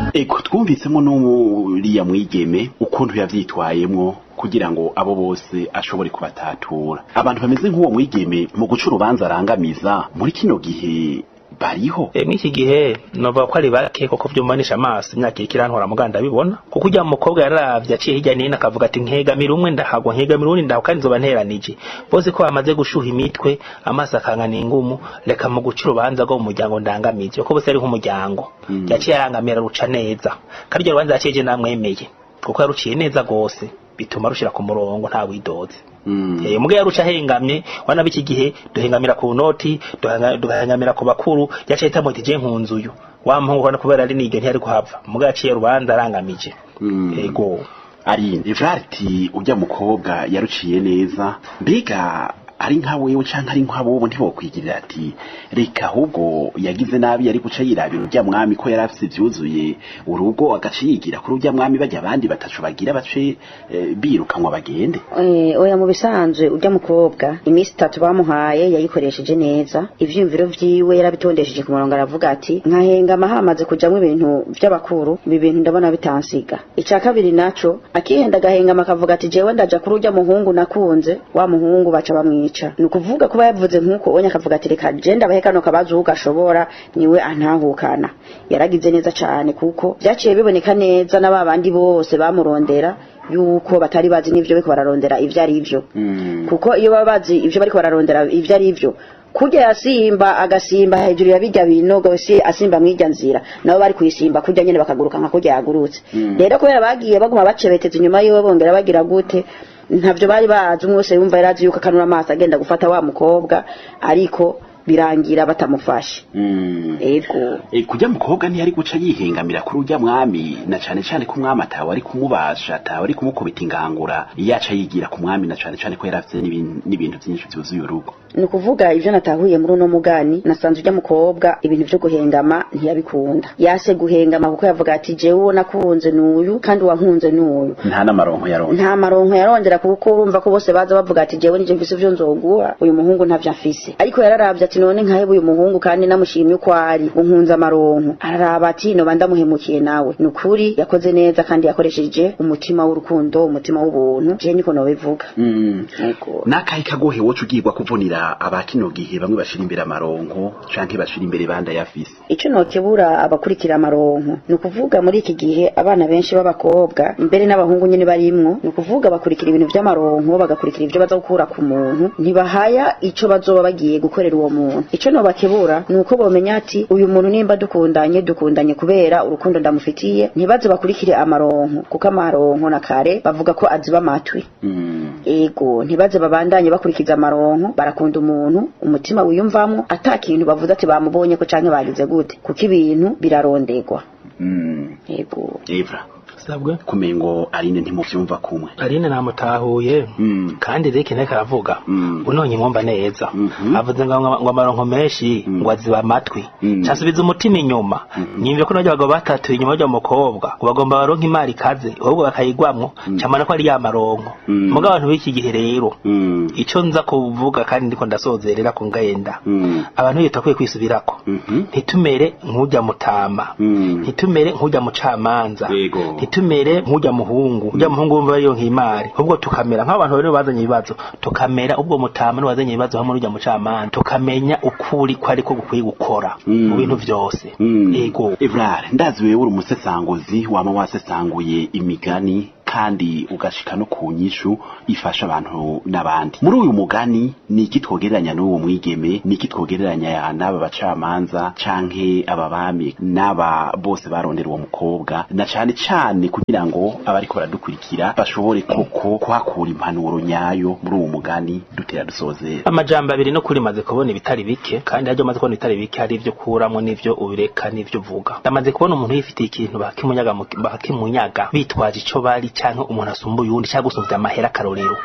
ego twumvisemo n'uriya mwigeme ukuntu yavyitwayemwo kugira ngo abo bose ashobore kubatatura abantu bameze nk'uwo mwigeme mu guca urubanza arangamiza muri kino gihe bariho E, mw'iki gihe nova ko ari bake koko vyumanisha amaso imyaka iriko irantwara muganda bibona kuko ujya mu mukobwa yararavye aciye hirya nino akavuga ati nkegamira umwe ndahagwa nkegamira uwundi ndahagwa kandi nzoba nteranije bose ko bamaze gushuha imitwe amaso akangana ingumu reka mu guca urubanza rwo mu muryango ndangamije kuko bose ari nk'umuryango yaciye arangamira ruca neza kandi iryo rubanza yaciye je namwemeye kuko yaruciye neza gose bituma rushira ku murongo nta widoze Mm. Eh muge yaruca hengamye wana biki gihe duhengamira ku noti duhanga- duhengamira ku bakuru yaciye tamwe ati je nkunzuyu wa mpungu kana kubera ari nige ntiyari kuhava muge yaciye rubanza arangamije Mm. ego ari Evrariti ujya mukobwa yaruciye neza mbega ari nka wewe canke ari nka bobo ntibokwigirira ati reka ahubwo yagize nabi yari guca yirabira urya mwami ko yari afise ivyuzuye urugo agaca yigira kuri urya mwami bajya abandi batacu bagira bace eh, birukanwa bagende Eh, oya mu bisanzwe ujya mukobwa iminsi itatu bamuhaye yayikoresheje neza ivyiyumviro vyiwe yarabitondesheje ku murongo aravuga ati nkahengama hamaze kujamwo ibintu vy'abakuru ibi bintu ndabona bitansiga ica kabiri naco akihenda agahengama akavuga ati jewe ndaja kuri urya muhungu nakunze wa muhungu baca bamwica ni ukuvuga kuba yavuze nk'uko onye akavuga ati reka je ndabahe kano kabazo ugashobora niwe antahukana yaragize neza cane kuko vyaciye biboneka neza na babandi bose bamurondera yuko batari bazi n'ivyo bariko bararondera ivyo ari vyo Mm. kuko iyo baba bazi ivyo bariko bararondera ivyo ari vyo kurya yasimba agasimba hejuru ya birya binogo si asimba mwirya nzira nabo bari kuyisimba kurya nyene bakaguruka nka kurya yagurutse rero kubera bagiye baguma bacebeteza inyuma yiwe bongera bagira gute ntavyo bari bazi umwe wese yumva yarazi yuko akanura amaso agenda gufata wa mukobwa ariko birangira batamufashe Mm. ego E, kujya mukobwa ntiyari guca yihengamira kuri urya mwami na cane cane ko umwami atawe ari kumubasha atawe ari kumukubita ingangura yaca yigira ku mwami na cane cane ko yari afite n'ibin- n'ibintu vyinshi vyuzuye urugo ni ukuvuga ivyo natahuye muri uno mugani nasanze ujya mukobwa ibintu vyo guhengama ntiyabikunda yase guhengama kuko yavuga ati jewe uwo nakunze n'uyu kandi wankunze n'uyu nta n'amaronko yaronse nta maronko yarondera kuko urumva ko bose baza bavuga ati jewe nije mfise ivyo nzoguha uyu muhungu ntavyo afise ariko yararavye ati none nkaheba uyu muhungu kandi namushimye uko ari unkunze amaronko araraba ati noba ndamuhemukiye nawe ni ukuri yakoze neza kandi yakoresheje umutima w'urukundo umutima w'ubuntu je niko nobivuga Mm. Yego. n'akahe kagohe woca ugirwa kuvunira abakino gihe bamwe bashira imbere amaronko canke bashira imbere banda yafise ico nokebura abakurikira amaronko ni ukuvuga muri iki gihe abana benshi b'abakobwa mbere n'abahungu nyene barimwo ni ukuvuga bakurikira ibintu vy'amaronko bagakurikira ivyo baza gukura ku muntu ntibahaya ico bazoba bagiye gukorera uwo muntu ico nobakebura ni uko bomenya ati uyu muntu nimba dukundanye dukundanye kubera urukundo ndamufitiye ntibaze bakurikire amaronko kuko amaronko na kare bavuga ko aziba amatwi Mm. ego ntibaze babandanye bakurikiza amaronko barakunda umuntu umutima wiyumvamwo ata kintu bavuze ati bamubonye ko canke bagize gute kuko ibintu birarondegwa Mm. ego Evra sabwe kumengo Aline ntimuvyumva kumwe Aline namutahuye Mm. kandi reke nteka aravuga Mm. unonye mwumva neza Mhm. avuze ngo ngo amaronko menshi Mm. ngo aziba amatwi Mm. casubiza umutima inyuma nyimvye ko n'abagabo batatu inyuma y'uwo mukobwa ngo bagomba baronka imari ikaze ahubwo bakayigwamwo camana ko ari ya maronko Mm. muga abantu b'iki gihe rero Mm. ico nza kuvuga kandi ndiko ndasozerera ku ngenda Mm. abantu iyo takwiye kwisubirako Mhm. ntitumere nk'ujya mutama Mm. ntitumere nk'ujya mucamanza Yego. ntitumere nk'ujya muhungu ujya muhungu wumva ariyo nk'imari ahubwo tukamera nk'abantu rero bazanye ibibazo tukamera ubwo mutama n'uwazanye ibibazo hamwe n'ujya mucamanza tukamenya ukuri ko ariko gukwiye gukora Mm. mu bintu vyose Mm. ego Evrare ndazi wewe uri umusesanguzi wama wasesanguye imigani kandi ugashika no ku nyishu ifasha abantu n'abandi muri uyu mugani ni iki twogereranya n'uwo mwigeme ni iki twogereranya n'aba bacamanza canke aba bami n'aba bose barondera uwo mukobwa na cane cane kugira ngo abariko baradukurikira bashobore koko kuhakura impanuro nyayo muri uwo mugani dutera dusozera amajambo abiri no kuri maze kubona ibitari bike kandi haryo maze kubona ibitari bike hari ivyo kuramwo n'ivyo ubireka n'ivyo uvuga ndamaze kubona umuntu yifitiye ikintu bakimunyaga mu- bakimunyaga bitwaje ico bari canke umuntu asumbuye uwundi cyangwa gusumvya amahera akarorero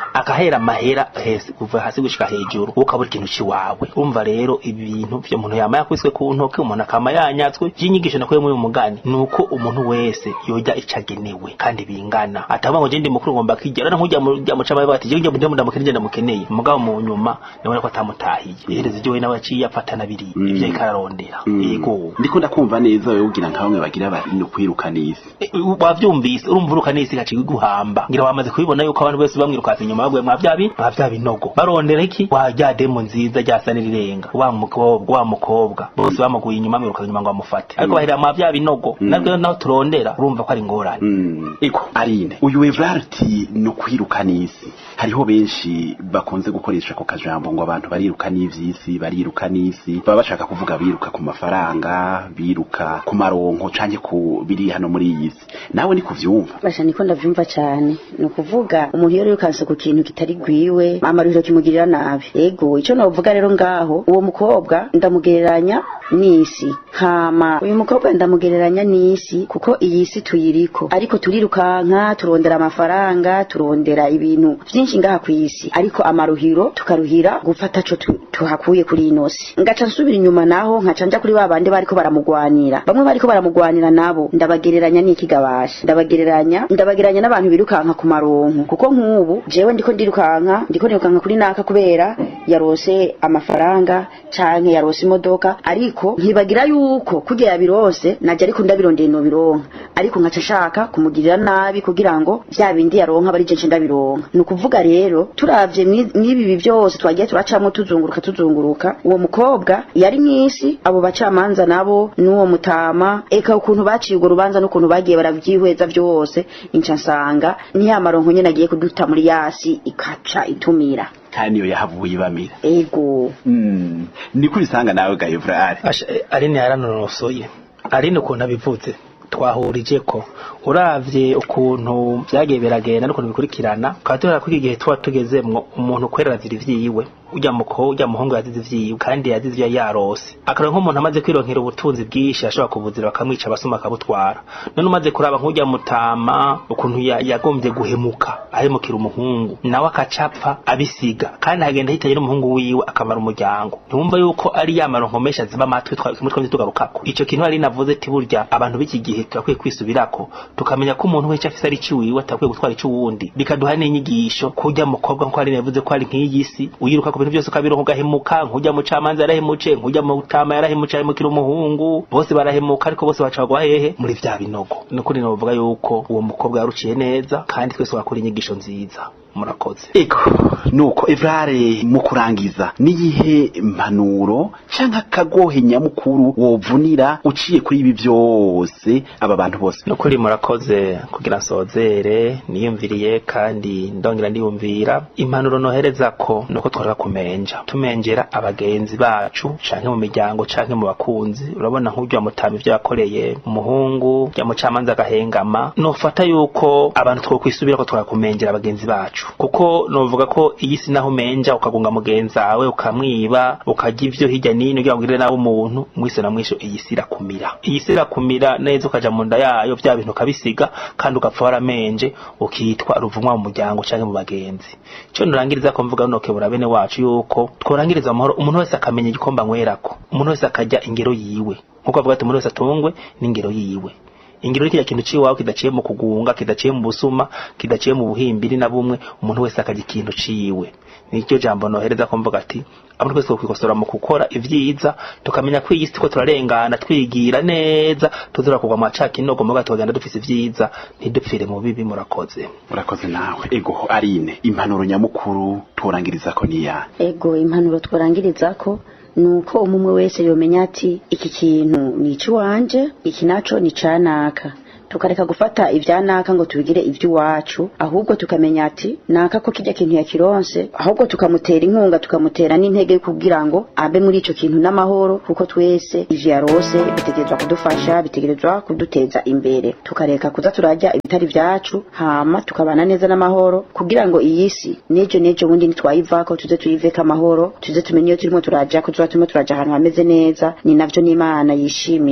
akahera amahera hese kuva hasi gushika hejuru ukabura ikintu ciwawe urumva rero ibintu vyo umuntu yama yakwiswe ku ntoke umuntu akama yanyatswe vy'inyigisho nakuye muri uyu mugani nuko umuntu wese yoja icagenewe kandi bingana atavuga ngo je ndi mukuru ngomba kwijya rero nkujya mu mu cama bati je ndi ndamukeneye ndamukeneye mugabo mu nyuma nabona ko atamutahiye ihereze je we nawe yaciye afatana biri ivyo ikararondera yego ndiko ndakumva neza wewe ugira nka bamwe bagira bati no kwirukana isi E, wavyumvise urumva uruka nisi gaciye guhamba ngira wamaze kubibona yuko abantu bose bamwirukanse inyuma babwiye mwa vyabi mwa vya binogo barondera iki wa rya demo nziza ryasa n'irirenga wa mukobwa wa mukobwa bose bamuguye inyuma mwiruka inyuma ngo bamufate ariko bahera mwa vya binogo nabwo naho turondera urumva ko ari ingorane Mm. iko Arine uyu Evrarti no kwirukana isi hariho benshi bakunze gukoresha ako kajambo ngo abantu bariruka n'ivyisi bariruka n'isi baba bashaka kuvuga biruka ku mafaranga biruka ku maronko canke ku biri hano muri iyi si nawe ni kuvyumva basha niko ndavyumva cyane ni ukuvuga umuntu iyo yirukanse ku kintu kitari gwiwe amaruhiro kimugirira nabi ego icyo navuga rero ngaho uwo mukobwa ndamugereranya n'isi hama uyu mukobwa ndamugereranya n'isi kuko iyi si tuyiriko ariko turirukanka turondera amafaranga turondera ibintu vyinshi ngaha ku isi ariko amaruhiro tukaruhira gufata co tu- tuhakuye kuri ino si ngaca nsubira inyuma naho nkaca nja kuri ba bandi bariko baramugwanira bamwe bariko baramugwanira nabo ndabagereranya n'ikigabasha ndabagereranya ndabagereranya n'abantu birukanka ku maronko kuko nk'ubu jewe ndiko ndirukanka ndiko ndirukanka kuri naka kubera yarose amafaranga canke yarose imodoka ariko nkibagira yuko kurya yabirose naje ariko ndabirondeye no bironka ariko nkaca nshaka kumugirira nabi kugira ngo vya bindi yaronka bari je ndabironka ni ukuvuga rero turavye mwi- mwibi byose twagiye turacamwo tuzunguruka tuzunguruka uwo mukobwa yari mwisi abo bacamanza nabo n'uwo mutama eka ukuntu baciye urwo rubanza n'ukuntu bagiye baravyihweza vyose inca nsanga ni ya maronko nyene agiye kuduta muri yasi ikaca itumira kandi niyo yahavuye ibamira ego Mm. niko ubisanga nawe ga Evrari Asha, eh, Aline yaranonosoye Aline ukuntu abivuze twahurije ko uravye ukuntu vyagiye biragenda n'ukuntu bikurikirana ukaba tubona ko iki gihe tuba tugezemwo umuntu kwerera azira ivyiwe urya muko urya muhungu yazize ivyiwe kandi yazize ivyo yarose akarora nk'umuntu amaze kwironkera ubutunzi bwinshi ashobora kubuzira bakamwica abasuma akabutwara none umaze kuraba nk'urya mutama ukuntu ya- yagombye guhemuka ahemukira umuhungu nawe akacapfa abisiga kandi hagenda hitaye n'umuhungu wiwe akamara umuryango ntiwumva yuko ari ya maronko menshi aziba amatwi twa- kimwe twamye tugarukako ico kintu ari navuze ati burya abantu b'iki gihe turakwiye kwisubirako tukamenya ko umuntu wese afise ari iciwiwe atakwiye gutwara ic'uwundi bikaduha n'inyigisho kurya mukobwa nko ari yavuze ko ari nk'iyi si uyiruka ku bintu byose ukabironka ugahemuka nk'urya mucamanza yarahemutse nk'urya mutama yarahemutse ahemukira umuhungu bose barahemuka ariko bose bacagwa hehe muri vya binogo nukuri novuga yuko uwo mukobwa yaruciye neza kandi twese wakora inyigisho nziza murakoze Ego nuko Evrare mu kurangiza niyihe mpanuro canke akagohe nyamukuru wovunira uciye kuri ibi byose aba bantu bose nukuri murakoze kugira nsozere niyumviriye kandi ndongera ndiyumvira impanuro nohereza ko nuko twareka kumenja tumenjera abagenzi bacu canke mu miryango canke mu bakunzi urabona nk'urya mutama ivyo yakoreye umuhungu rya mucamanza agahengama nofata yuko abantu twokwisubira ko twarakumenjera abagenzi bacu kuko novuga ko iyi si naho umenja ukagunga mugenzi wawe ukamwiba ukarya ivyo hirya nino kugira ngo ugirire nawe umuntu mwise na mwisho iyi si irakumira iyi si irakumira neza ukaja mu nda yayo vya bintu ukabisiga kandi ugapfa waramenje ukitwa ruvumwa mu muryango canke mu bagenzi ico nurangiriza ko mvuga noke bura bene wacu yuko tworangiriza amahoro umuntu wese akamenya igikomba anywerako umuntu wese akarya ingero yiwe nkuko bavuga ati umuntu wese atungwe n'ingero yiwe ingiro ni kirya kintu ciwawe kidaciye mu kugunga kidaciye mu busuma kidaciye mu buhimbiri na bumwe umuntu wese akarya ikintu ciwe nicyo jambo nohereza ko mvuga ati abantu twese kwikosora mu gukora ivyiza tukamenya ko iyi si ko turarengana twigira neza tuzura kugwa mu macaka inogo muga tugenda dufise ivyiza ntidupfire mu bibi murakoze urakoze nawe ego arine impanuro nyamukuru turangiriza ko niya ego impanuro tworangirizako nuko umumwe wese yomenya ati iki kintu ni icy'iwanje iki naco ni icanaka tukareka gufata ibya naka ngo tubigire iby'iwacu ahubwo tukamenya ati naka ko kirya kintu yakironse ahubwo tukamutera inkunga tukamutera n'intege kugira ngo abe muri ico kintu n'amahoro kuko twese ivyo yarose bitegerezwa kudufasha bitegerezwa kuduteza imbere tukareka kuza turarya ibitari vyacu hama tukabana neza n'amahoro kugira ngo iyi si nejo nejo bundi nitwayivako tuze tuyiveko amahoro tuze tumenye iyo turimo turaja ko tuba turimo turaja ahantu hameze neza ni navyo n'imana yishimira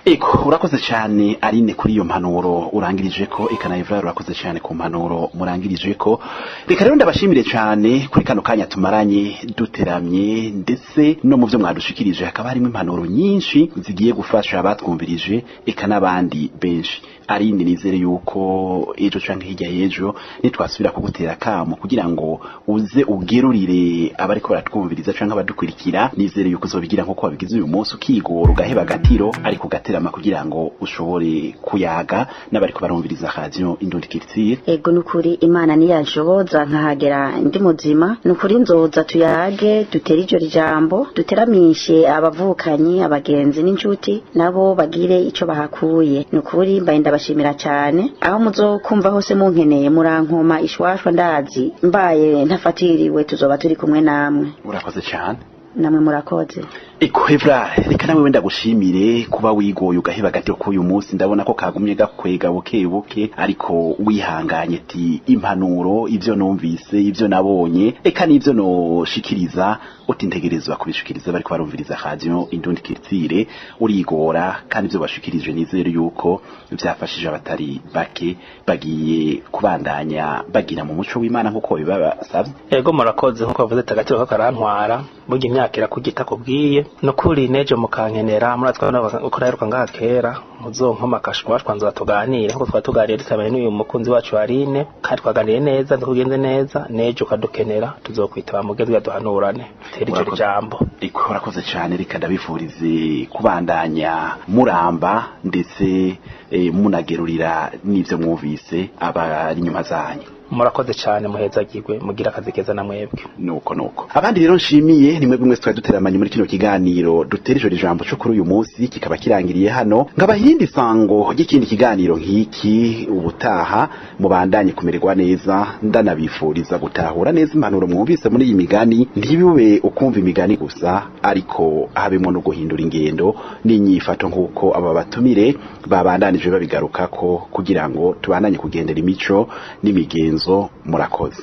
eko urakoze cyane arine kuri iyo mpanuro urangirije ko eka na Evra urakoze cyane ku mpanuro murangirije ko reka rero ndabashimire cyane kuri kano kanya tumaranye duteramye ndetse no mu byo mwadushikirije hakaba harimo impanuro nyinshi zigiye gufasha abatwumvirije eka n'abandi benshi arinde nizere yuko ejo canke hirya y'ejo nitwasubira kugutera kamo kugira ngo uze ugerurire abariko baratwumviriza canke abadukurikira nizere yuko uzobigira nkuko wabigize uyu munsi ukigora ugaheba agatiro ariko ugaterama kugira ngo ushobore kuyaga n'abariko barumviriza radio indundi kiritsire ego nukuri imana niyanshoboza nkahagera ndi muzima nukuri nzoza tuyage dutere iryo jambo duteramishe abavukanyi abagenzi n'inshuti nabo bagire ico bahakuye nukuri mbaye ndabashimira cyane aho muzokumva hose munkeneye murankoma ishwashwa ndazi mbaye ntafatiriwe tuzoba turi kumwe namwe urakoze cyane namwe murakoze Eko Evra reka nawe wenda gushimire kuba wigoye ugaheba gato k'uyu munsi ndabona ko kagumye gakwega buke buke ariko wihanganye ti impanuro ivyo numvise ivyo nabonye eka nivyo noshikiriza utintegerezwa kubishikiriza bariko barumviriza radio indundi kiritsire urigora kandi ivyo bashikirije nizere yuko vyafashije abatari bake bagiye kubandanya bagira mu muco w'Imana nkuko bibasavye ego murakoze nkuko bavuze tagatiro ko karantwara burya imyaka irakugita kubwiye nukuri nejo mukankenera muratwa uko naheruka ngaha kera muzonkoma akashwa twanza tuganire nkuko twari tuganiriye dutabanye n'uyu mukunzi wacu Aline kandi twaganiriye neza ndukugenze neza nejo ukadukenera tuzokwitaba mugezwe duhanurane tere iryo Murakoze. jambo Eko urakoze cyane reka ndabifurize kubandanya muramba ndetse eh, munagerurira n'ivyo mwumvise abari inyuma zanyu murakoze cyane muhezagirwe mugira akazi keza na mwebwe nuko nuko abandi rero nshimiye nimwe bimwe twari duteramanye muri kino kiganiro dutera ijoro ijambo cyo kuri uyu munsi kikaba kirangiriye hano nkabahindi sango ry'ikindi kiganiro nk'iki ubutaha mubandanye kumererwa neza ndanabifuriza gutahura neza impanuro mwumvise muri iyi migani ntibibe ukumva imigani gusa ariko habemo no guhindura ingendo n'inyifato nk'uko aba batumire babandanije babigarukako kugira ngo tubandanye kugendera imico n'imigenzo murakoze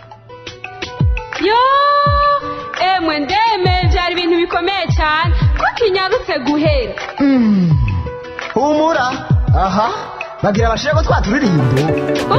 yo emwe ndeme byari ibintu bikomeye cyane ko kinyarutse guhera humura aha bagira abashira ko twaturirimbo